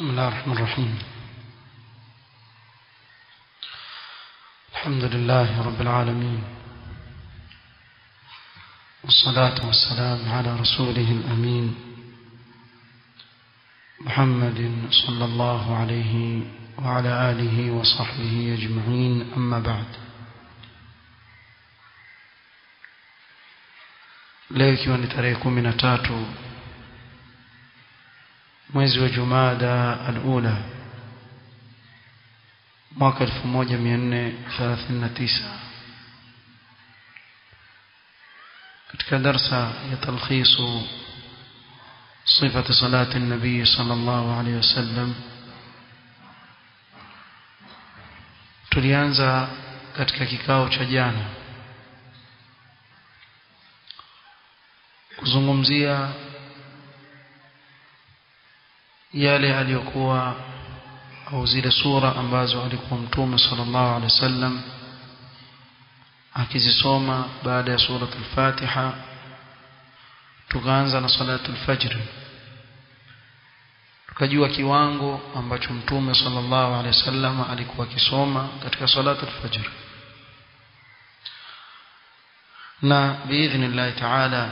بسم الله الرحمن الرحيم الحمد لله رب العالمين والصلاة والسلام على رسوله الأمين محمد صلى الله عليه وعلى آله وصحبه أجمعين أما بعد leo ikiwa ni tarehe kumi na tatu mwezi wa jumada alula mwaka 1439 katika darsa ya talkhisu صفة صلاة النبي صلى الله عليه وسلم tulianza katika kikao cha jana kuzungumzia yale aliyokuwa au zile sura ambazo alikuwa mtume sallallahu alaihi wasallam akizisoma baada ya suratul Fatiha tukaanza na salatul fajr tukajua kiwango ambacho mtume sallallahu alaihi wasallam alikuwa akisoma katika salatul fajr na biidhnillah taala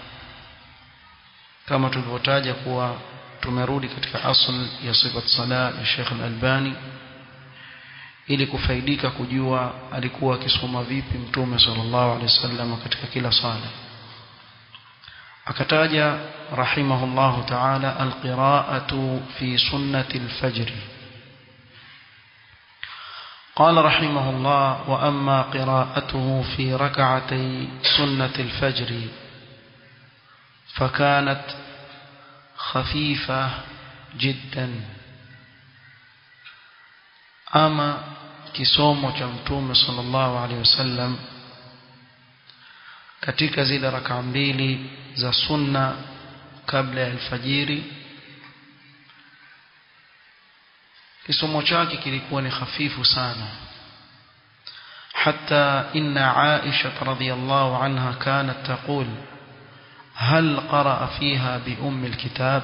kama tulivyotaja kuwa tumerudi katika asl ya sifat sala ya Sheikh Al-Albani ili kufaidika kujua alikuwa akisoma vipi mtume sallallahu alaihi wasallam katika kila sala akataja rahimahullah ta'ala alqira'atu fi sunnati al-fajr قال رحمه الله وأما قراءته في ركعتي سنة الفجر فكانت خفيفة جدا أما kisomo cha mtume sallallahu alaihi wasallam katika zile raka mbili za sunna kabla ya alfajiri kisomo chake kilikuwa ni hafifu sana حتى إن عائشة رضي الله عنها كانت تقول هل قرأ فيها بأم الكتاب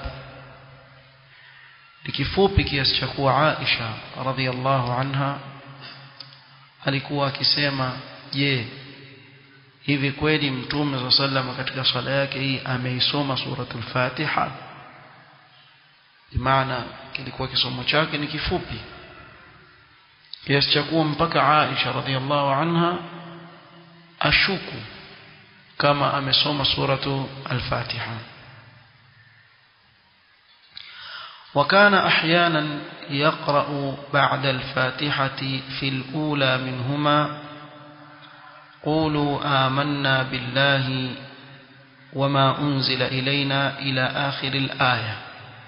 لكفوبي kiasi cha kuwa Aisha radhiallahu anha alikuwa akisema je hivi kweli mtume صلى الله عليه katika swala yake hii ameisoma suratul Fatiha maana kilikuwa kisomo chake ni kifupi kiasi cha kuwa mpaka Aisha radhiallahu anha ashuku kama amesoma suratu al-Fatiha وكان احيانا يقرأ بعد الفاتحة في الأولى منهما قولوا آمنا بالله وما أنزل إلينا إلى آخر الآية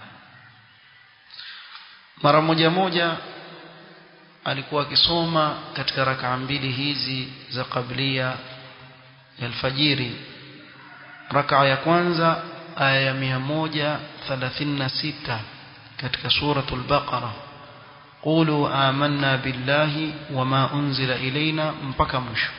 mara moja moja alikuwa akisoma katika rakaa mbili hizi za kablia ya alfajiri rakaa ya kwanza aya ya 136 katika suratul baqara qulu amanna billahi wama unzila ilaina mpaka mwisho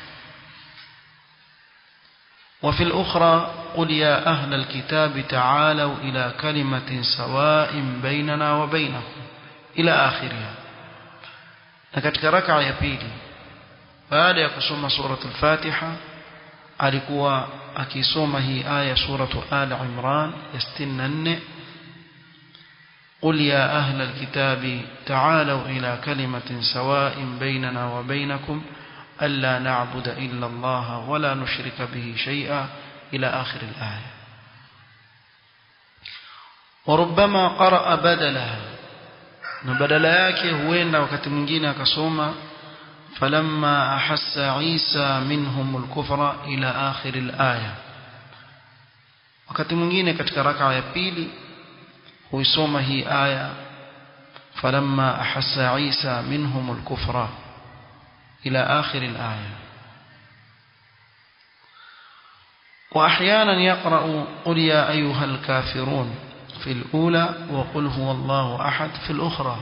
وفي الأخرى قل يا أهل الكتاب تعالوا إلى كلمة سواء بيننا وبينكم إلى آخرها لكتك ركع يبيلي بعد يقسم سورة الفاتحة alikuwa akisoma hii aya suratu al imran ya 64 قل يا أهل الكتاب تعالوا إلى كلمة سواء بيننا وبينكم ألا نعبد إلا الله ولا نشرك به شيئا إلى آخر الآية وربما قرأ بدلها بدل yake huenda wakati mwingine akasoma فلما أحس عيسى منهم الكفر إلى آخر الآية wakati mwingine katika raka ya pili huisoma hii aya falamma ahassa Isa minhum al-kufra ila akhir al-aya واحيانا يقرأ قل يا ايها الكافرون في الأولى وقل هو الله أحد في الأخرى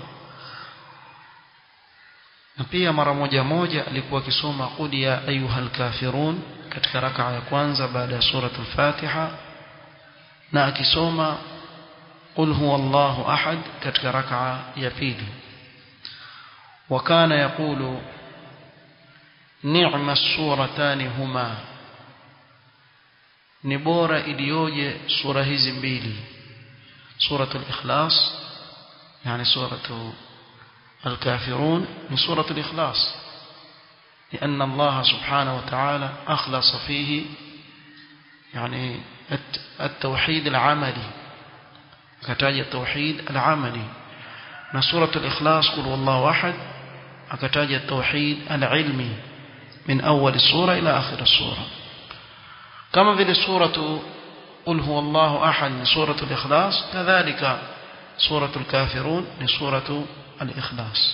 na pia mara moja moja alikuwa akisoma qul ya ayuhal kafirun katika rakaa ya kwanza baada ya suratul Fatiha na akisoma قل هو الله أحد كتك ركعة يبيلي وكان يقول نعم السورتان هما نبورة إليوجي سورة هزمبيلي سورة الإخلاص يعني سورة الكافرون من سورة الإخلاص لأن الله سبحانه وتعالى أخلص فيه يعني التوحيد العملي كتاج التوحيد العملي من سورة الإخلاص قل والله أحد أكتاج التوحيد العلمي من أول السورة إلى آخر السورة كما في سورة قل هو الله أحد من سورة الإخلاص كذلك سورة الكافرون من سورة الإخلاص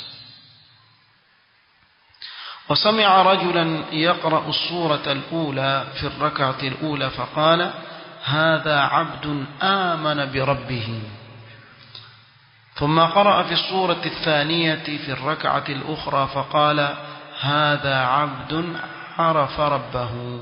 وسمع رجلا يقرأ السورة الأولى في الركعة الأولى فقال هذا عبد آمن بربه ثم قرأ في السورة الثانية في الركعة الأخرى فقال هذا عبد عرف ربه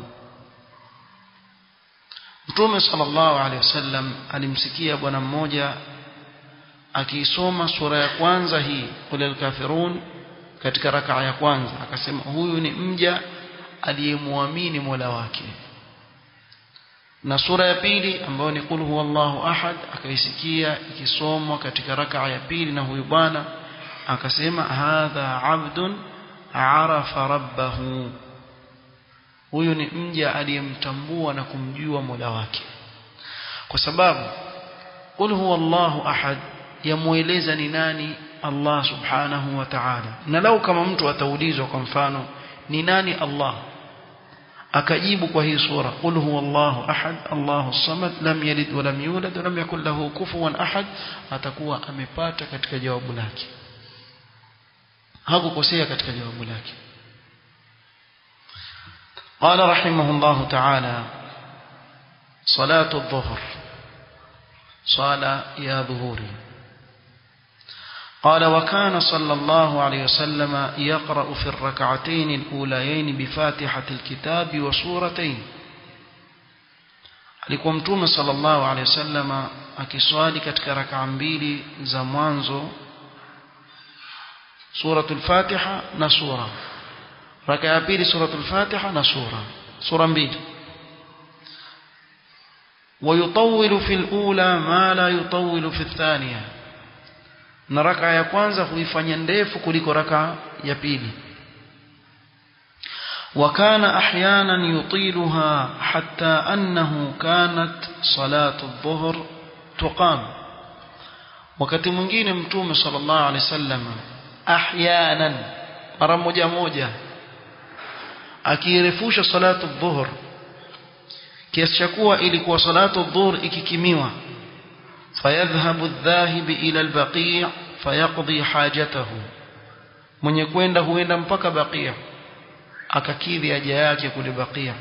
Mtume sallallahu alaihi wasallam alimsikia bwana mmoja akiisoma sura ya kwanza hii qul al-kafirun katika rakaa ya kwanza akasema huyu ni mja aliyemwamini Mola wake na sura ya pili ambayo ni qul huwallahu ahad akaisikia ikisomwa katika rakaa ya pili na huyu bwana akasema hadha abdun arafa rabbahu huyu ni mja aliyemtambua na kumjua Mola wake kwa sababu qul huwallahu ahad yamueleza ni nani Allah subhanahu wa ta'ala na lau kama mtu ataulizwa kwa mfano ni nani Allah akajibu kwa hii sura qul huwallahu ahad Allahu samad lam yalid wa lam yulad wa lam yakul lahu kufuwan ahad atakuwa amepata katika jawabu lake hakukosea katika jawabu lake قال رحمه الله تعالى صلاة الظهر صلاة يا ظهوري قال وكان صلى الله عليه وسلم يقرأ في الركعتين الأوليين بفاتحة الكتاب وسورتين alikuwa mtume sallallahu alaihi wasallam akiswali katika rakaa mbili za mwanzo suratul fatiha na sura raka ya pili suratul fatiha na sura sura mbili ويطول في الأولى ما لا يطول في الثانية na raka ya kwanza huifanya ndefu kuliko raka ya pili وكان احيانا يطيلها حتى انه كانت صلاه الظهر تقام wakati mwingine mtume sallallahu alaihi wasallam ahyanan mara moja moja akirefusha salatu dhuhur kiasi cha kuwa ilikuwa salatu dhuhur ikikimiwa fayadhhabu adh-dhahib ila al-baqi' fayaqdi hajatahu mwenye kwenda huenda mpaka baqi' akakidhi haja yake kule baqi'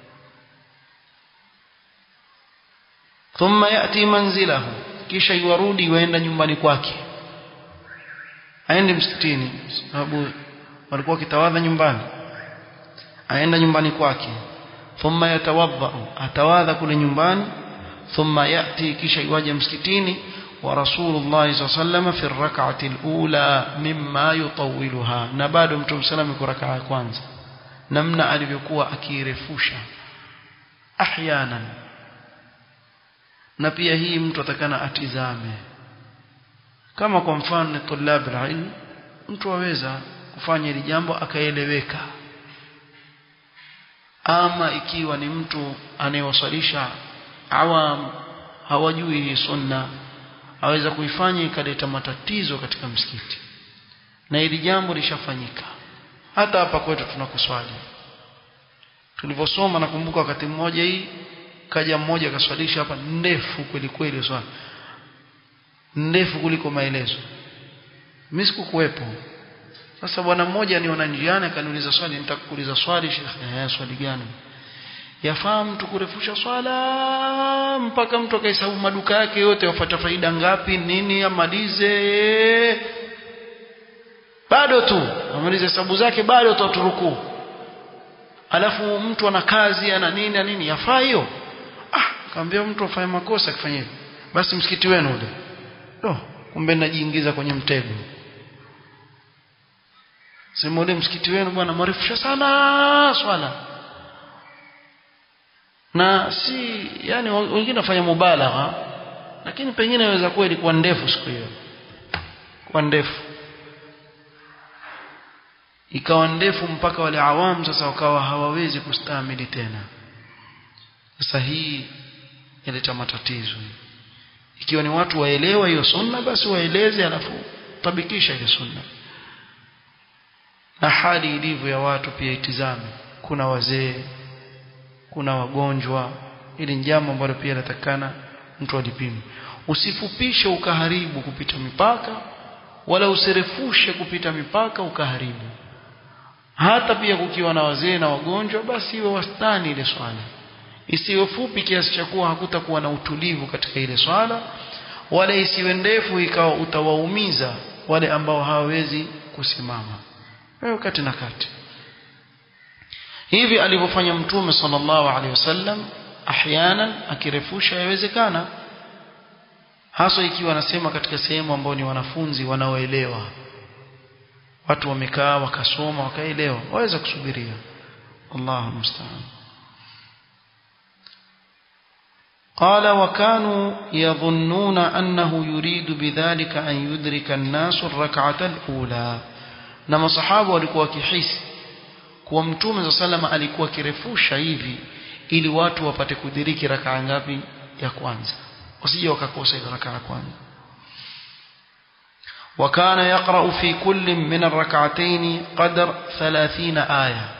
thumma yati manzilahu kisha yuarudi yuenda nyumbani kwake aende msikitini sababu walikuwa kitawadha nyumbani aenda nyumbani kwake thumma yatawadha atawadha kule nyumbani thumma yati kisha yuaje msikitini wa rasulullah sallallahu fi rak'ati alula mimma yutawwiluha na bado mtume sallam kwa rakaa ya kwanza namna alivyokuwa akirefusha ahyanan na pia hii mtu atakana atizame kama kwa mfano tulab alilm mtu aweza kufanya hili jambo akaeleweka ama ikiwa ni mtu anayewasalisha awam hawajui hii sunna aweza kuifanya ikaleta matatizo katika msikiti na hili jambo lishafanyika hata hapa kwetu tunakuswali tulivyosoma nakumbuka wakati mmoja hii kaja mmoja akaswalisha hapa ndefu kweli kweli swali ndefu kuliko maelezo mimi sikukuwepo sasa bwana mmoja aniona njiani akaniuliza swali nitakuuliza swali shekhe eh swali gani yafaa mtu kurefusha swala mpaka mtu akahesabu maduka yake yote wapata faida ngapi nini amalize bado tu amalize hesabu zake bado tu aturuku alafu mtu ana kazi ana nini na nini yafaa hiyo ah kaambia mtu afanye makosa akifanya hivyo basi msikiti wenu ule oh, kumbe najiingiza kwenye mtego sema ule msikiti wenu bwana marefusha sana swala na si yani wengine wafanya mubalagha lakini pengine inaweza kuwa ilikuwa ndefu siku hiyo kwa ndefu ikawa ndefu mpaka wale awamu sasa wakawa hawawezi kustahimili tena sasa hii inaleta matatizo ikiwa ni watu waelewa hiyo sunna basi waeleze alafu tabikisha ile sunna na hali ilivyo ya watu pia itizame kuna wazee kuna wagonjwa ili ni jambo ambalo pia natakana mtu alipime usifupishe ukaharibu kupita mipaka wala usirefushe kupita mipaka ukaharibu hata pia kukiwa na wazee na wagonjwa basi iwe wastani ile swala isiwe fupi kiasi cha kuwa hakutakuwa na utulivu katika ile swala wala isiwe ndefu ikawa utawaumiza wale ambao hawawezi kusimama wewe kati na kati hivi alivyofanya mtume sallallahu alaihi wasallam ahyanan akirefusha yawezekana hasa ikiwa anasema katika sehemu ambao ni wanafunzi wanaoelewa watu wamekaa wakasoma wakaelewa waweza kusubiria Allahu musta'an قال وكانوا يظنون أنه يريد بذلك أن يدرك الناس الركعة الأولى na masahaba walikuwa wakihisi kuwa mtume za salama alikuwa akirefusha hivi ili watu wapate kudiriki rakaa ngapi ya kwanza wasije wakakosa ile rakaa ya kwanza وكان يقرأ في كل من الركعتين قدر ثلاثين آية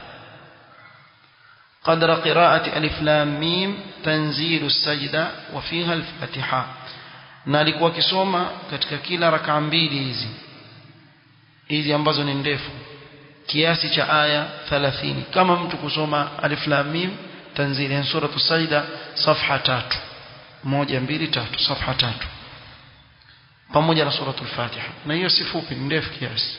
قدر قراءة ألف لام ميم تنزيل السجدة وفيها الفاتحة نالك وكسوما katika kila rakaa mbili hizi hizi ambazo ni ndefu kiasi cha aya 30 kama mtu kusoma alif lam mim tanzili ya sura sajda safha tatu moja mbili tatu safha tatu pamoja na suratul fatiha na hiyo si fupi ni ndefu kiasi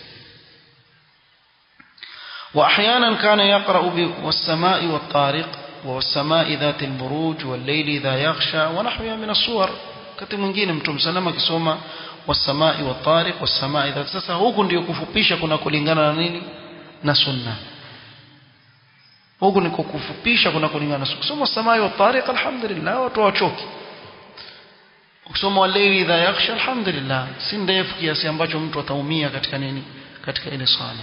واحيانا كان يقرا والسماء والطارق والسماء ذات البروج والليل اذا يغشى ونحوها من الصور wakati mwingine mtume salama akisoma wasamai watariq wasamai dhat sasa huku ndio kufupisha kuna kulingana na nini na sunna huku niko kufupisha kuna kulingana na sunna kusoma wasamai watariq alhamdulillah watu wachoki kusoma walaili idha yakhsha alhamdulillah si ndefu kiasi ambacho mtu ataumia katika nini katika ile swala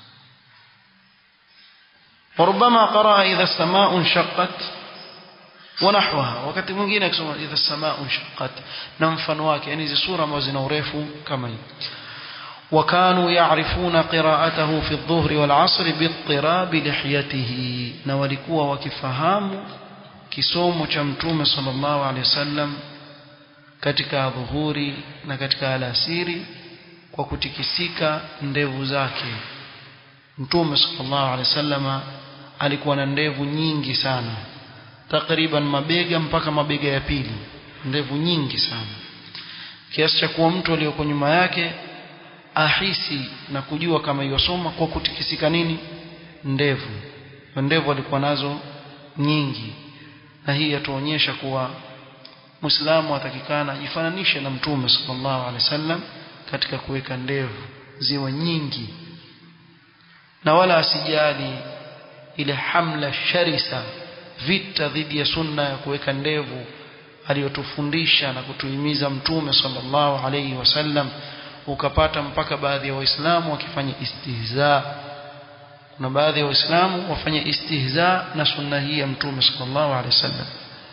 وربما قرأ إذا السماء انشقت ونحوها wakati mwingine akisoma idha samaa unshaqqat na mfano wake yani hizo sura ambazo zina urefu kama hii وكانوا يعرفون قراءته في الظهر والعصر باضطراب لحيته na walikuwa wakifahamu kisomo cha mtume sallallahu alaihi wasallam katika dhuhuri na katika alasiri kwa kutikisika ndevu zake mtume sallallahu alaihi wasallama alikuwa na ndevu nyingi sana takriban mabega mpaka mabega ya pili ndevu nyingi sana kiasi cha kuwa mtu aliyoko nyuma yake ahisi na kujua kama yosoma kwa kutikisika nini ndevu ndevu alikuwa nazo nyingi na hii yatuonyesha kuwa Muislamu atakikana ajifananishe na Mtume sallallahu alaihi wasallam katika kuweka ndevu ziwe nyingi na wala asijali ile hamla sharisa vita dhidi ya sunna ya kuweka ndevu aliyotufundisha na kutuhimiza mtume sallallahu alayhi wasallam ukapata mpaka baadhi ya waislamu wakifanya istihza kuna baadhi ya waislamu wafanya istihza na sunna hii ya mtume sallallahu alayhi wasallam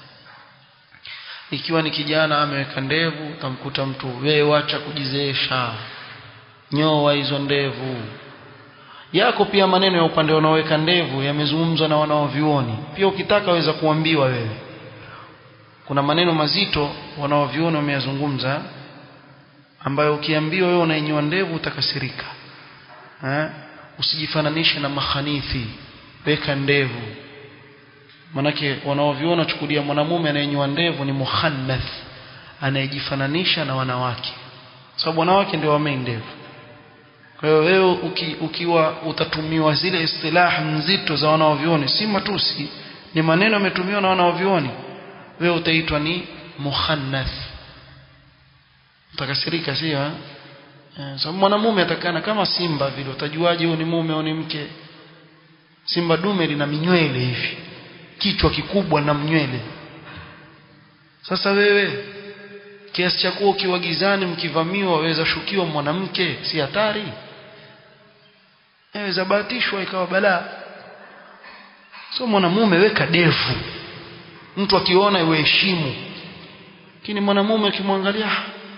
ikiwa ni kijana ameweka ndevu utamkuta mtu wewe wacha kujizeesha nyoa hizo ndevu yako pia maneno ya upande wanaoweka ndevu yamezungumzwa na wanaovioni pia ukitaka waweza kuambiwa wewe kuna maneno mazito wanaovioni wameyazungumza ambayo ukiambiwa wewe unainyoa ndevu utakasirika eh usijifananishe na mahanithi weka ndevu manake wanaoviona chukulia mwanamume anayenyoa ndevu ni muhannath anayejifananisha na wanawake sababu wanawake ndio wamei ndevu kwa hiyo wewe uki, ukiwa utatumiwa zile istilah nzito za wanaovioni si matusi ni maneno yametumiwa na wanaovioni wewe utaitwa ni muhannath utakasirika sio eh sababu mwanamume atakana kama simba vile utajuaje huyu ni mume au ni mke simba dume lina minywele hivi kichwa kikubwa na mnywele sasa wewe kiasi cha kuwa ukiwa gizani mkivamiwa waweza shukiwa mwanamke si hatari waweza bahatishwa ikawa balaa so mwanamume weka devu mtu akiona iweheshimu lakini mwanamume akimwangalia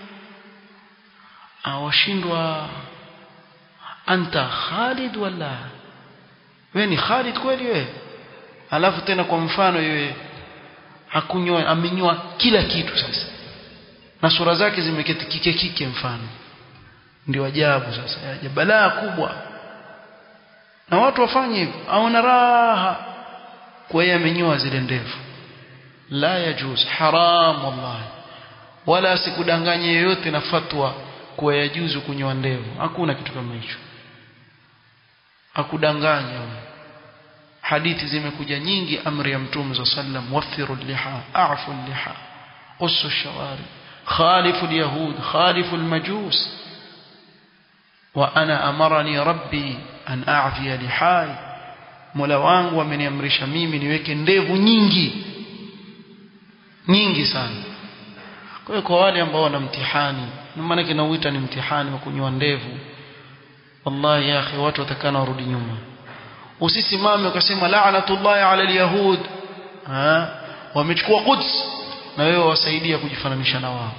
awashindwa anta Khalid wala wewe ni Khalid kweli wewe alafu tena kwa mfano yeye hakunywa amenywa kila kitu sasa na sura zake zimeketi kike kike mfano ndio ajabu sasa ya balaa kubwa na watu wafanye hivyo aona raha kwa yeye amenyoa zile ndevu la yajuz haram wallahi wala sikudanganye yeyote na fatwa kuwa yajuzu kunyoa ndevu hakuna kitu kama hicho akudanganya hadithi zimekuja nyingi amri ya mtume za sallam wafiru liha a'fu liha qussu shawari khalifu alyahud khalifu almajus wa ana amarani rabbi an a'fiya lihai mola wangu ameniamrisha mimi niweke ndevu nyingi nyingi sana kwa hiyo kwa wale ambao wana mtihani na maana kinauita ni mtihani wa kunyoa ndevu wallahi ya akhi watu watakana warudi nyuma usisimame ukasema la'natullahi 'ala al-yahud ha wamechukua Quds na wewe wasaidia kujifananisha na wao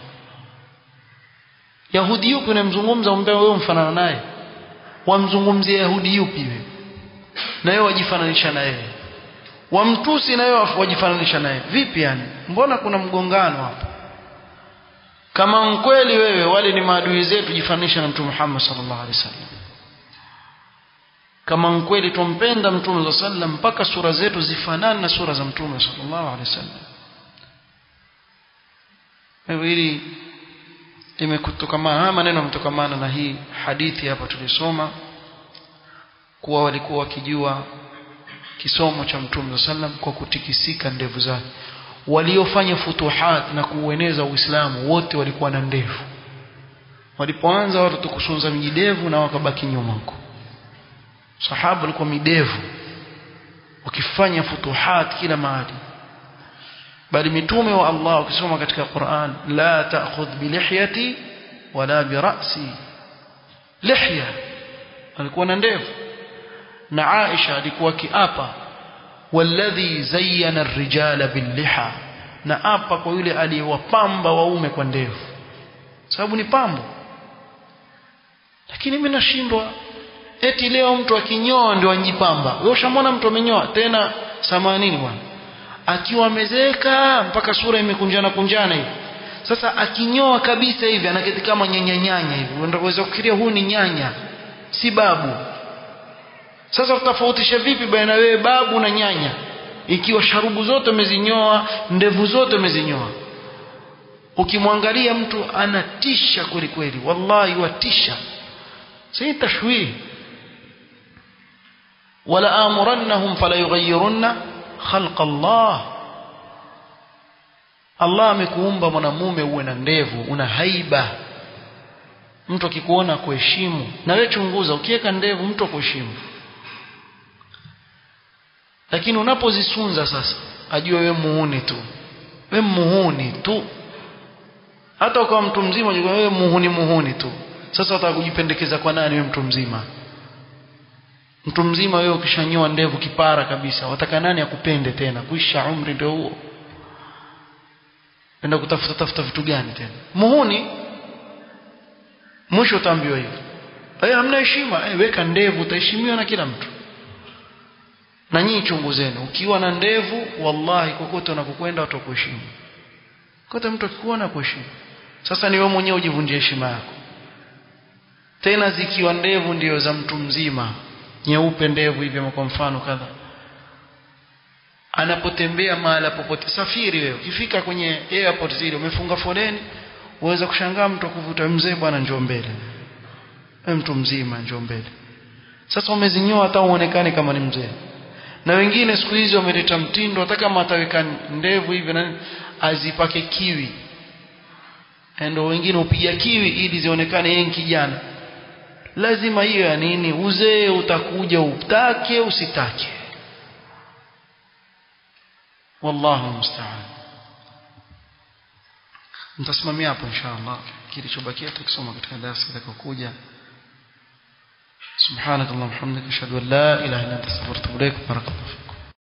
Yahudi yupi unamzungumza umbea wewe mfanana naye wamzungumzie Yahudi yupi wewe na wewe wajifananisha na yeye wamtusi na wewe wajifananisha naye vipi yani mbona kuna mgongano hapa kama mkweli wewe wale ni maadui zetu jifananisha na mtume Muhammad sallallahu alaihi wasallam kama mkweli tumpenda mtume sallallahu alaihi wasallam mpaka sura zetu zifanane na sura za mtume sallallahu alaihi wasallam hili limekutokamana haya maneno yametokamana na hii hadithi hapa tulisoma kuwa walikuwa wakijua kisomo cha mtume sallam kwa kutikisika ndevu zake waliofanya futuhat na kuueneza Uislamu wote walikuwa na ndevu walipoanza watu kusunza mijidevu na wakabaki nyuma huko sahaba walikuwa midevu wakifanya futuhat kila mahali bali mitume wa Allah ukisoma katika Qur'an la ta'khudh bi lihyati wala bi ra'si lihya alikuwa na ndevu na Aisha alikuwa kiapa walladhi zayyana ar-rijala bil-liha na apa kwa yule aliyewapamba waume kwa ndevu sababu ni pambo lakini mimi nashindwa eti leo mtu akinyoa ndio anjipamba wewe ushamwona mtu amenyoa tena samanini bwana akiwa amezeeka mpaka sura imekunjana kunjana hivi sasa akinyoa kabisa hivi anaketi kama nyanya nyanya hivi unaweza kufikiria huyu ni nyanya si babu sasa tutafautisha vipi baina wewe babu na nyanya ikiwa sharubu zote umezinyoa ndevu zote umezinyoa ukimwangalia mtu anatisha kweli kweli wallahi watisha si tashwih wala amurannahum fala yughayyirunna khalq Allah Allah amekuumba mwanamume uwe na ndevu una haiba mtu akikuona kuheshimu na wewe chunguza ukiweka ndevu mtu akuheshimu lakini unapozisunza sasa ajue wewe muhuni tu wewe muhuni tu hata ukawa mtu mzima unajua wewe muhuni muhuni tu sasa utaka kujipendekeza kwa nani wewe mtu mzima mtu mzima wewe ukishanyoa ndevu kipara kabisa wataka nani akupende tena kuisha umri ndio huo enda kutafuta tafuta vitu gani tena muhuni mwisho utaambiwa hivyo eh hamna heshima eh weka ndevu utaheshimiwa na kila mtu na nyinyi chunguzeni ukiwa na ndevu wallahi kokote unakokwenda watakuheshimu kote mtu akikuona kuheshimu sasa ni wewe mwenyewe ujivunjie heshima yako tena zikiwa ndevu ndio za mtu mzima nyeupe ndevu hivi kwa mfano kadha anapotembea mahala popote safiri wewe ukifika kwenye airport zile umefunga foleni uweza kushangaa mtu kuvuta mzee bwana njoo mbele wewe mtu mzima njoo mbele sasa umezinyoa hata uonekane kama ni mzee na wengine siku hizi wameleta mtindo hata kama ataweka ndevu hivi na azipake kiwi ndio wengine upiga kiwi ili zionekane yeye kijana lazima hiyo ya nini uzee utakuja utake usitake wallahu musta'an nitasimamia hapo inshallah kilichobakia tukisoma katika darasa litakayokuja سبحانك اللهم وبحمدك اشهد ان لا اله الا انت استغفرك واتوب اليك بارك الله